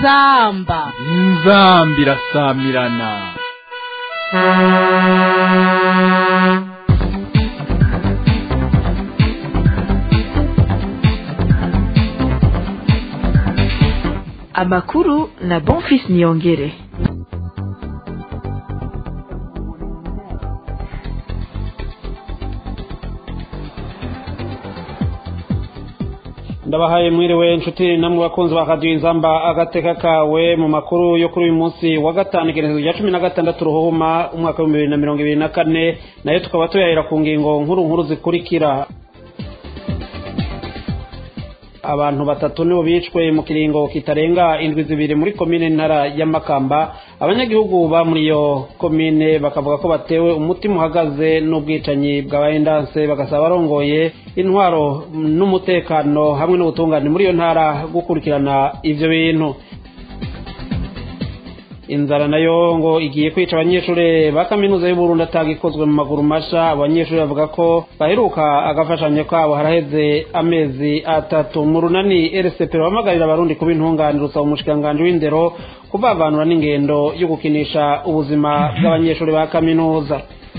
inzamba inzamba irasamirana amakuru na bonfis niyongere ndabahaye mwiriwe inshuti namwe bakunzi ba radiyo inzamba agateka kawe mu makuru yo kuri uyu munsi wa gatanu igenekerezo rya cumi na gatandatu ruhuma umwaka w'ibihumbi bibiri na mirongo ibiri na kane nayo tukaba tuyahera ku ngingo nkuru nkuru zikurikira abantu batatu nibo bicwe mu kiringo kitarenga indwi zibiri muri komine ntara ya makamba abanyagihugu ba muri iyo komine bakavuga ko batewe umutima uhagaze n'ubwicanyi bwabaye ndanse bagasaba abarongoye intwaro n'umutekano hamwe n'ubutungane muri iyo ntara gukurikirana ivyo bintu inzara nayo ngo igiye kwica abanyeshuri ba kaminuza y'uburundi atagikozwe mu maguru masha abanyeshuri bavuga ko baheruka agafashanyo kabo haraheze amezi atatu mu runani rcp bahamagarira abarundi kuba intunganire usaba umushikiranganji w'indero kubavanura n'ingendo yo gukinisha ubuzima bw'abanyeshuri ba kaminuza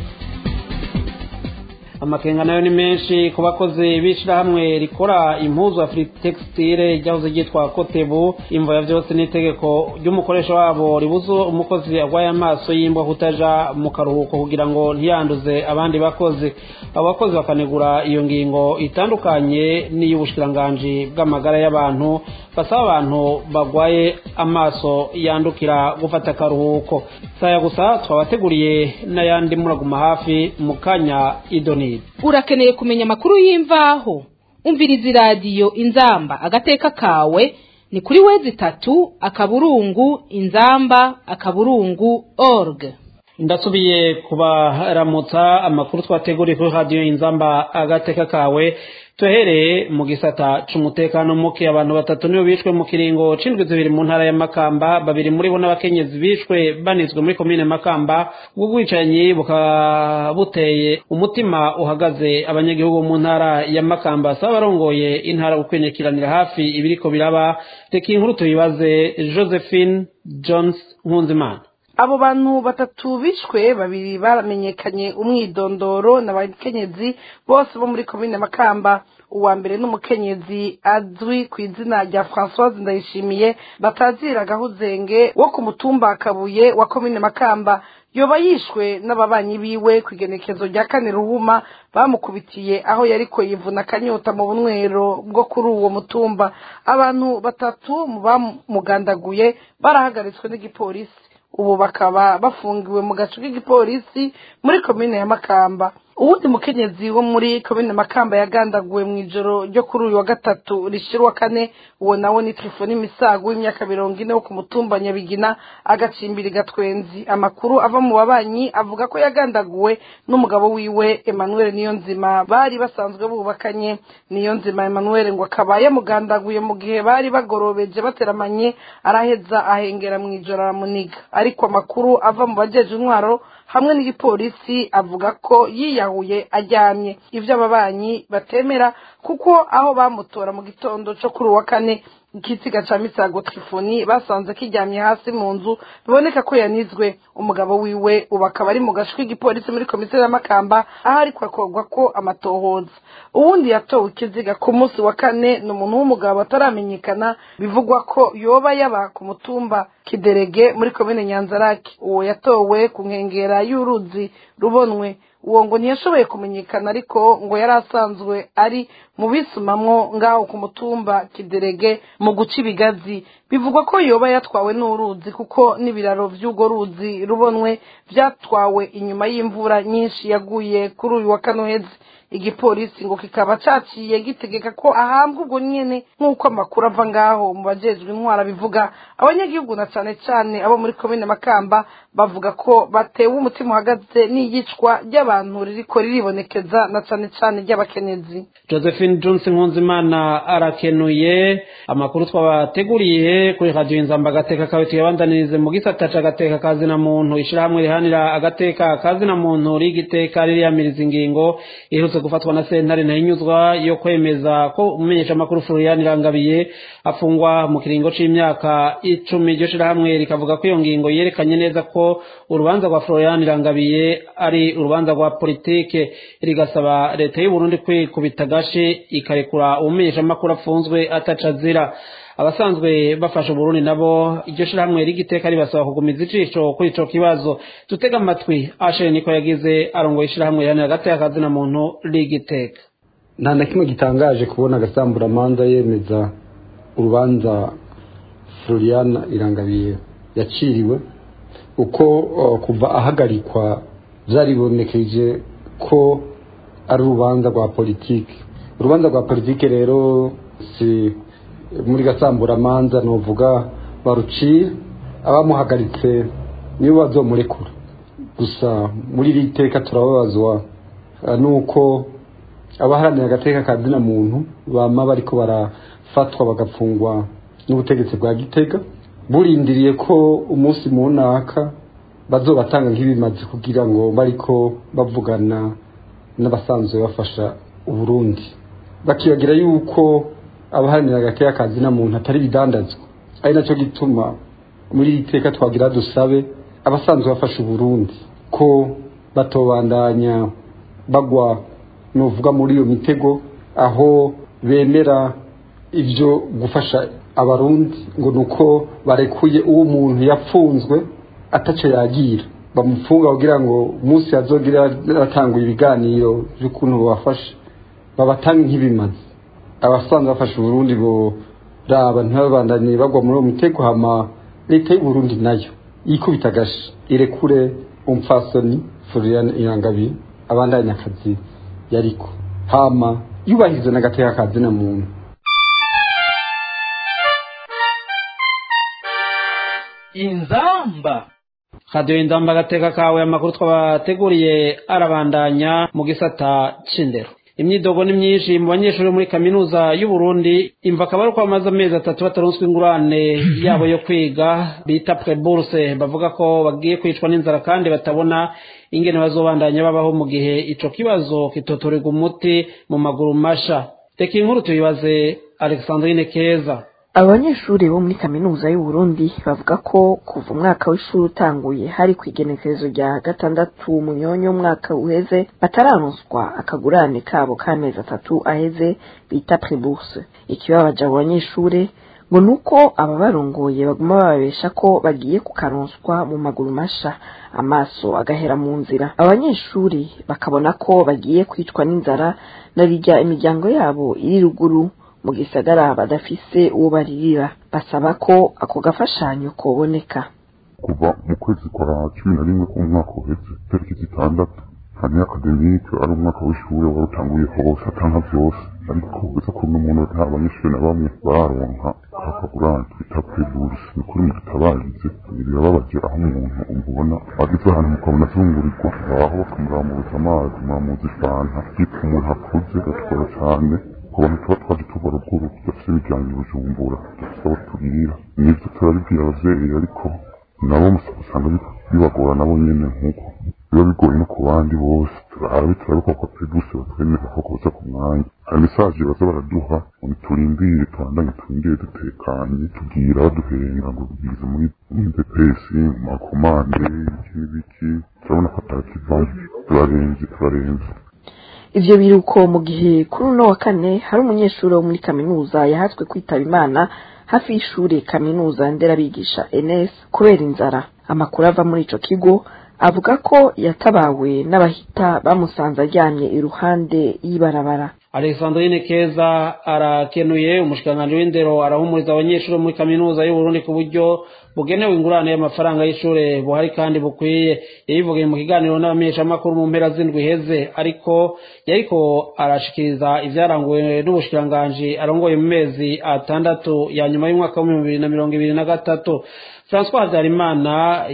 amakenga nayo ni menshi ku bakozi b'ishyirahamwe rikora impuzu afritextile ryahoze ryitwa kotebu imvo ya byose n'itegeko ry'umukoresha wabo ribuze umukozi arwaye amaso y'imbwa kutaja mu karuhuko kugira ngo ntiyanduze abandi bakozi abo bakozi bakanegura iyo ngingo itandukanye n'iy'ubushikiranganji bw'amagara y'abantu basaba abantu barwaye amaso yandukira gufata akaruhuko saya gusa twabateguriye n'ayandi muraguma hafi mu kanya idoni urakeneye kumenya amakuru y'imvaho umviriza iradiyo inzamba agateka kawe ni kuri wezi itatu akaburungu inzamba akaburungu org ndasubiye kubaramutsa amakuru twateguriye kuri radiyo inzamba agateka kawe tuhereye mu gisata c'umutekano muke abantu batatu nibo bishwe mu kiringo c'indwi zibiri mu ntara ya makamba babiri muri bo n'abakenyezi bishwe banizwe muri komine makamba ubwo bwicanyi bukaba buteye umutima uhagaze abanyagihugu mu ntara ya makamba saba barongoye intara gukwenyekiranira hafi ibiriko biraba reka inkuru tuyibaze josephine jones nkunzimana abo bantu batatu bishwe babiri baramenyekanye umwidondoro n'abakenyezi bose bo muri komine makamba uwa mbere n'umukenyezi azwi ku izina rya francoise ndayishimiye batazira gahuzenge wo ku mutumba kabuye wa komine makamba yoba yishwe n'ababanyi biwe ku igenekezo rya kane ruhuma bamukubitiye aho yariko yivuna akanyota mu bunywero bwo kuri uwo mutumba abantu batatu mu bamugandaguye barahagaritswe n'igipolisi ubu bakaba bafungiwe mu gace k'igipolisi muri komine ya makamba uwundi mukenyezi wo muri komine makamba yagandaguwe mu ijoro ryo kuri uyu wa gatatu rishira uwa kane uwo nawe ni telefoni misago w'imyaka mirongo ine wo ku mutumba nyabigina agacimbira gatwenzi amakuru ava mu babanyi avuga ko yagandaguwe n'umugabo wiwe emmanuel niyo nzima bari basanzwe bubakanye niyo nzima emmanuel ngo akaba yamugandaguye mu gihe bari bagorobeje bateramanye araheza ahengera mu ijoro aramuniga ariko amakuru ava mu bajeje intwaro hamwe n'igipolisi avuga ko yiyahuye aryamye ivyo ababanyi batemera kuko aho bamutora mu gitondo co kuri uwa kane ikiziga ca misago trifoni basanze kiryamye hasi mu nzu biboneka ko yanizwe umugabo wiwe ubu akaba ari mu gace k'igipolisi muri komisiyo y'amakamba aho ariko akorwa ko amatohoza uwundi yatowe ikiziga ku munsi wa kane ni umuntu w'umugabo ataramenyekana bivugwa ko yoba yaba ku mutumba kiderege muri komine nyanzaraki uwo yatowe ku nkengera y'uruzi rubonwe uwo ngo ntiyashoboye kumenyekana ariko ngo yari asanzwe ari mu bisumamwo ngaho ku mutumba kiderege mu guca ibigazi bivugwa ko yoba yatwawe n'uruzi kuko n'ibiraro by'urwo ruzi rubonwe byatwawe inyuma y'imvura nyinshi yaguye kuri uyu wa kanohezi igipolisi ngo kikaba caciye gitegeka ko ahambwa ubwo nyene nk'uko amakuru ava ngaho mu bajejwe intwara bivuga abanyagihugu na cane cane abo muri komine makamba bavuga ko batewe umutima uhagaze n'iyicwa ry'abantu ry'abantu ririko riribonekeza na cane cane ry'abakenyezi josephine johnson nkunzimana arakenuye amakuru twabateguriye kuri radiyo inzamba agateka kawe tuyabandanirize mu gisata c'agateka kazina muntu ishirahamwe rihanira agateka kazina muntu rigiteka ririyamiriza ingingo iherutse gufatwa na sentare ntahinyuzwa yo kwemeza ko umumenyesha amakuru Florian Irangabiye afungwa mu kiringo c'imyaka icumi iryo shirahamwe rikavuga ko iyo ngingo yerekanye neza ko urubanza rwa Florian Irangabiye ari urubanza rwa politike rigasaba leta y'u Burundi kwikubita gashi ikarekura umumenyesha amakuru afunzwe ataca azira abasanzwe bafasha uburundi nabo iryo shirahamwe rigiteka ribasaba kugumiza icisho kuri ico kibazo dutega amatwi ashe niko yagize arongoye ishirahamwe rihanira agateka kazina muntu rigiteka nta na kimwe gitangaje kubona agasamburamanza yemeza urubanza floriana irangabiye yaciriwe uko uh, kuva ahagarikwa byaribonekeje ko ari urubanza rwa politiki urubanza rwa politiki rero si muri gasamburamanza novuga baruciye abamuhagaritse nibo bazomurekura gusa muri iri teka turababazwa uh, nuko abaharanira agateka ka zina muntu bama bariko barafatwa bagafungwa n'ubutegetsi bwa gitega burindiriye ko umunsi munaka bazobatanga nk'ibimazi kugira ngo bariko bavugana n'abasanzwe bafasha uburundi bakibagira yuko abaharanira agateka ka zina muntu atari bidandazwa ari nacyo gituma muri iri teka twagira dusabe abasanzwe bafasha uburundi ko batobandanya bagwa nuvuga muri iyo mitego aho bemera ibyo gufasha abarundi ngo nuko barekuye uwo muntu yapfunzwe atacyo yagira bamufunga kugira ngo umunsi yazogira atanguye ibiganiro by'ukuntu babafasha babatange nk'ibimazi abasanzwe bafasha uburundi bo raba ntibabandanye bagwa muri uwo mitego hama leta y'uburundi nayo yikubita agashi irekure umupfasoni florian irangabi abandanye akazi yariko hama yubahiriza n'agateka ka zina muntu inzamba radiyo inzamba agateka kawe amakuru twabateguriye arabandanya mu gisata c'indero imyidogo ni myinshi mu banyeshuri muri kaminuza y'u Burundi imva akaba ari uko bamaze amezi atatu bataronswa ingurane yabo yo kwiga bita preburse bavuga ko bagiye kwicwa n'inzara kandi batabona ingene bazobandanya babaho mu gihe ico kibazo kitotorerwa umuti mu maguru masha reka inkuru tuyibaze alexandrine keza abanyeshuri bo muri kaminuza y'u Burundi bavuga ko kuva umwaka w'ishuri utanguye hari ku igenekerezo rya gatandatu munyonyo umwaka uheze batararonswa akagurane kabo k'amezi atatu aheze bita preburse ikibabaje abo banyeshuri ngo nuko ababarongoye baguma bababesha ko bagiye kukaronswa mu maguru masha amaso agahera mu nzira abanyeshuri bakabona ko bagiye kwicwa n'inzara na rijya imiryango yabo iri ruguru mu gisagara badafise uwo baririra basaba ko ako gafashanyo koboneka kuva mu kwezi kwa cumi na rimwe k'umwaka uheze tariki zitandatu hanyuma akademike ari umwaka w'ishuri wari utanguye hose atanga byose ariko uretse ko n'umuntu nta banyeshuri na bamwe baronka kakagurane twita preburse ni kuri mututabarize birababaje aho umuntu umubona ageze ahantu mukabona azungurirwa aho bakamuramuza amazi muramuza ifanta yitwa umuntu akuze gatwara cyane ku bantu tuba twaje tubara ubworo tudafite imiryango i bujumbura dufite abo tubwira nibyo turabibwira abavyeyi ariko nabo usanga bibagora nabo nyene nk'uko biba bigoye no ku bandi bose turabe turabe ko kwa peduse batwemera ko koza ku mwanya hari mesaje baza baraduha ngo turindire tubandanye turindire dutekanye tubwira baduhenga ngo bigeze muri bps mu makomande iki n'ibiki turabona ko atakivayo turarenze turarenze ivyo biruko mu gihe kuri uno wa kane hari umunyeshuri wo muri kaminuza yahatswe kwitaba imana hafi y'ishuri kaminuza nderabigisha ns kubera inzara amakuru ava muri ico kigo avuga ko yatabawe n'abahita bamusanze aryamye iruhande y'ibarabara alexandrine keza arakenuye umushikiranganji w'indero arahumuriza abanyeshuri muri kaminuza y'uburundi ku buryo bugenewe ingurane y'amafaranga y'ishure buhari kandi bukwiye yabivugiye mu kiganiro n'abamenyeshamakuru mu mpera z'indwi iheze ariko yariko arashikiriza ivyaranguwe n'ubushikiranganji arongoye mu mezi atandatu ya nyuma y'umwaka w'ibihumbi bibiri na mirongo ibiri na gatatu francois habyarimana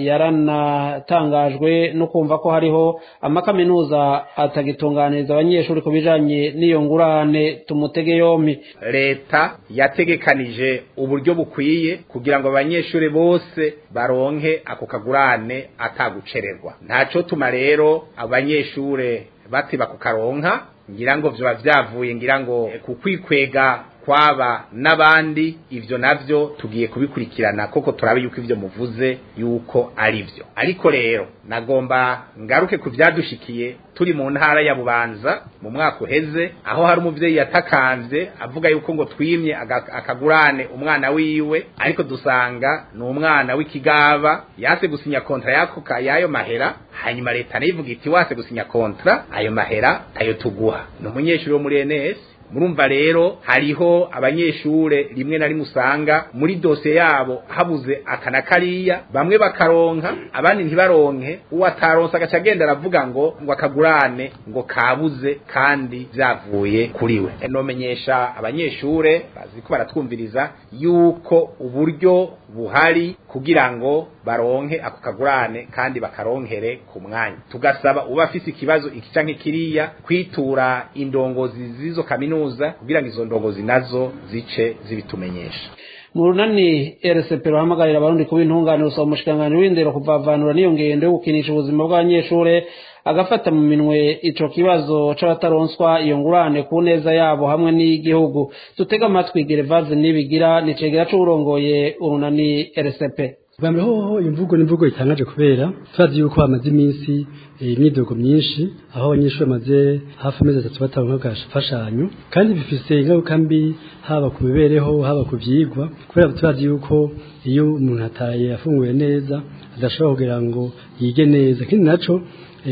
yaranatangajwe no kumva ko hariho amakaminuza atagitunganiriza abanyeshuri ku bijanye n'iyo ngurane tumutege yompi leta yategekanije uburyo bukwiye kugira ngo abanyeshuri bose baronke ako kagurane atagucererwa ntaco tuma rero abanyeshure batiba kukaronka ngira ngo vyoba vyavuye ngira ngo kukwikwega kwaba n'abandi ivyo navyo tugiye kubikurikirana koko turabe yuko ivyo muvuze yuko ari vyo ariko rero nagomba ngaruke ku vyadushikiye turi mu ntara ya bubanza mu mwaka uheze aho hari umuvyeyi yatakanvye avuga yuko ngo twimye akagurane umwana wiwe ariko dusanga ni umwana w'ikigaba yase gusinya kontra yako yayo mahera hanyuma leta nayo ivuga iti wase gusinya kontra ayo mahera tayo tuguha ni umunyeshuri wo muri NS murumva rero hariho abanyeshure rimwe na rimwe usanga muri dosiye yabo habuze akana kariya bamwe bakaronka abandi ntibaronke uwo ataronse agaca agenda aravuga ngo ngo akagurane ngo kabuze kandi vyavuye kuri we nomenyesha abanyeshure bazi ko baratwumviriza yuko uburyo buhari kugira ngo baronke ako kagurane kandi bakaronkere ku mwanya tugasaba uba afise ikibazo iki canke kiriya kwitura indongozi z'izo kaminuza kugira ngo izo ndongozi nazo zice zibitumenyesha mu runani RCP ruhamagarira abarundi kuba intungane rusaba umushikiranganji w'indero kuvavanura n'iyo ngendo yo gukinisha ubuzima bw'abanyeshure agafata mu minwe ico kibazo c'abataronswa iyo ngurane ku neza yabo hamwe n'igihugu tutega amatwi Gervase nibigira ni cegera c'urongoye urunani RCP bwa mbere hoho imvugo n'imvugo itangaje kubera turazi yuko hamaze iminsi imyidogo myinshi aho abanyeshuri bamaze hafi amezi atatu bataronka agafashanyo kandi bifise ingaruka mbi haba ku mibereho haba ku vyigwa kubera turazi yuko iyo umuntu ataye afunguye neza adashobora kugira ngo yige neza ikindi naco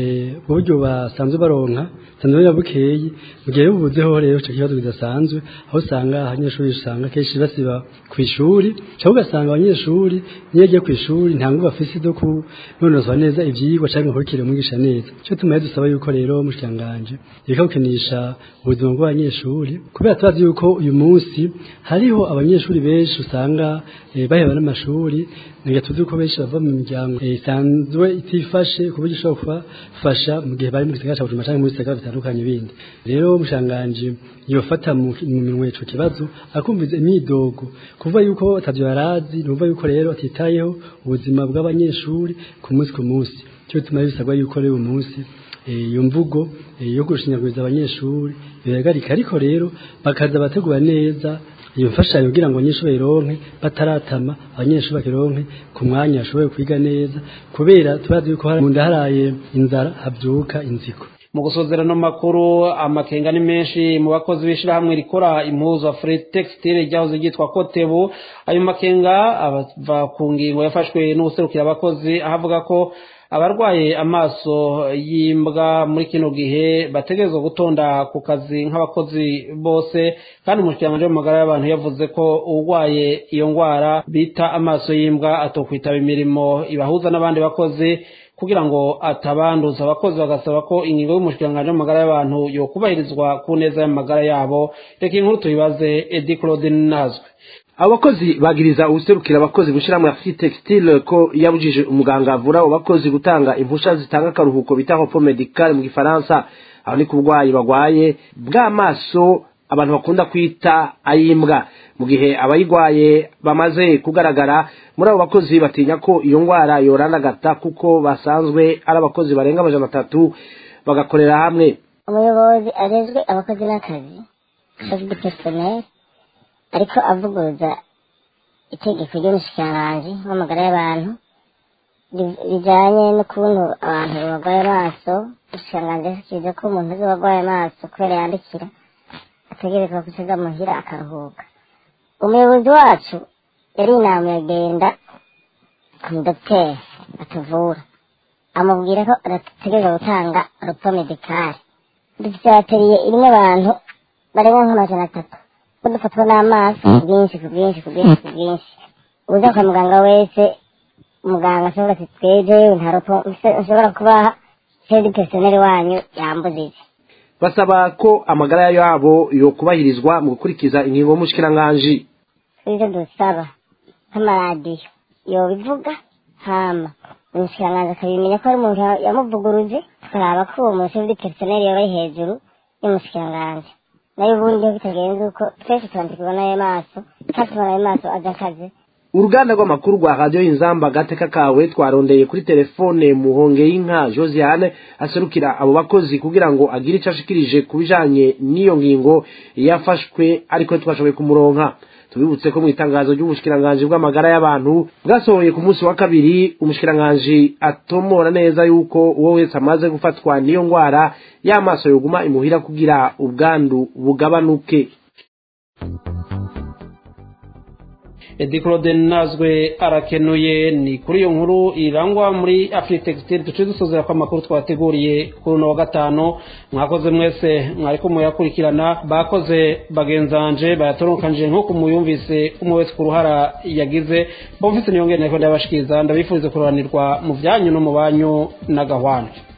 uburyo basanzwe baronka sanzwe yabukeyi mu gihe bubuzeho rero ico kibazo kidasanzwe aho usanga abanyeshuri usanga kenshi basiba ku ishuri cyangwa ugasanga abanyeshuri niyo agiye ku ishuri nta nguvu bafise zo kunonoswa neza ivyigwa canke nkurikire umwigisha neza cyo tumaye dusaba yuko rero mushikanganje reka gukinisha ubuzima bw'abanyeshuri kubera tubazi yuko uyu munsi hariho abanyeshuri benshi usanga baheba n'amashuri ngira tuzi ko benshi bava mu miryango isanzwe itifashe ku buryo ishobora kubafasha mu gihe bari mu gisagara ca Bujumbura canke mu bisagara bitandukanye bindi rero umushanganji yofata mu minwe ico kibazo akumviza imyidogo kuva yuko atavyo yarazi numva yuko rero atitayeho ubuzima bw'abanyeshuri ku munsi ku munsi cyo bituma bisabwa yuko rero uyu munsi iyo mvugo yo gushinyaguriza abanyeshuri biragarika ariko rero bakaza bategura neza iyo mfashanyo kugira ngo abanyeshuri bayironke bataratama abanyeshuri bakironke ku mwanya bashoboye kwiga neza kubera turazi yuko mu nda haraye inzara habyuka inziko mu gusozerano makuru amakenga ni menshi mu bakozi b'ishirahamwe rikora impuzu Afri Textile ryahoze ryitwa Kotebu ayo makenga ava ku ngingo yafashwe n'ubuserukira abakozi ahavuga ko abarwaye amaso y'imbwa muri kino gihe bategerezwa gutonda ku kazi nk'abakozi bose kandi umushikiranganji w'amagara y'abantu yavuze ko urwaye iyo ndwara bita amaso y'imbwa atokwitaba imirimo ibahuza n'abandi bakozi kugira ngo atabanduza abakozi bagasaba ko ingingo y'umushikiranganji w'amagara y'abantu yokubahirizwa ku neza y'amagara yabo reka inkuru tuyibaze edi claude nazwe abakozi bagiriza ubuserukira abakozi gushyiramo free textile ko yabujije umuganga avura abo bakozi gutanga impusha zitanga akaruhuko bita hopo medical mu gifaransa aho ni ku burwayi bagwaye bw'amaso abantu bakunda kwita ayimbwa mu gihe abayigwaye bamaze kugaragara muri abo bakozi batinya ko iyo ndwara yoranagata kuko basanzwe ari abakozi barenga amajana atatu bagakorera hamwe umuyobozi arezwe abakozi n'akazi chef de personnel ariko avuguruza itegeko ry'umushikiranganji w'amagara y'abantu bijanye n'ukuntu abantu barwaye amaso umushikiranganji yashikirije ko umuntu uzi warwaye amaso kubera yandikira ategerezwa gusiga muhira akaruhuka umuyobozi wacu yari inama yagenda ku mudogiteri atuvura amubwira ko adategerezwa gutanga rupo medikari dufite ateriye irimo abantu barenga nk'amajana atatu ko dufatwa n'amaso ku bwinshi ku bwinshi ku bwinshi ku bwinshi uza kwa muganga wese muganga ashobora ati twebwe nta ropo ushobora kubaha sedi personeri wanyu yambujije basaba ko amagara yabo yo kubahirizwa mu gukurikiza ingingo y'umushikiranganji ivyo dusaba nk'amaradiyo yobivuga hama umushikiranganji akabimenya ko ari umuntu yamuvuguruje tukaraba ko uwo muntu sedi personeri yoba ari hejuru y'umushikiranganji nayo ubundi iyo bitagenze uko twese turandikirwa n'ayo maso kandi tubona ayo maso aja akazi uruganda rw'amakuru rwa radiyo inzamba agateka kawe twarondeye kuri telefone muhonge y'inka josiane aserukira abo bakozi kugira ngo agire icyo ashikirije ku bijanye n'iyo ngingo yafashwe ariko twashoboye kumuronka tubibutse ko mu itangazo ry'ubushikiranganji bw'amagara y'abantu bwasohoye ku munsi wa kabiri umushikiranganji atomora neza yuko uwo wese amaze gufatwa n'iyo ndwara y'amaso yoguma imuhira kugira ubwandu bugabanuke edi claude nazwe arakenuye ni kuri iyo nkuru irangwa muri afritextile duce dusozera ko amakuru twateguriye kuri uno wa gatanu mwakoze mwese mwariko muyakurikirana bakoze bagenzanje bayatorokanije nk'uko muyumvise umwe wese ku ruhara yagize bomvise niyongere nariko ndabashikiriza ndabifurize kuroranirwa mu byanyu no mu banyu n'agahwana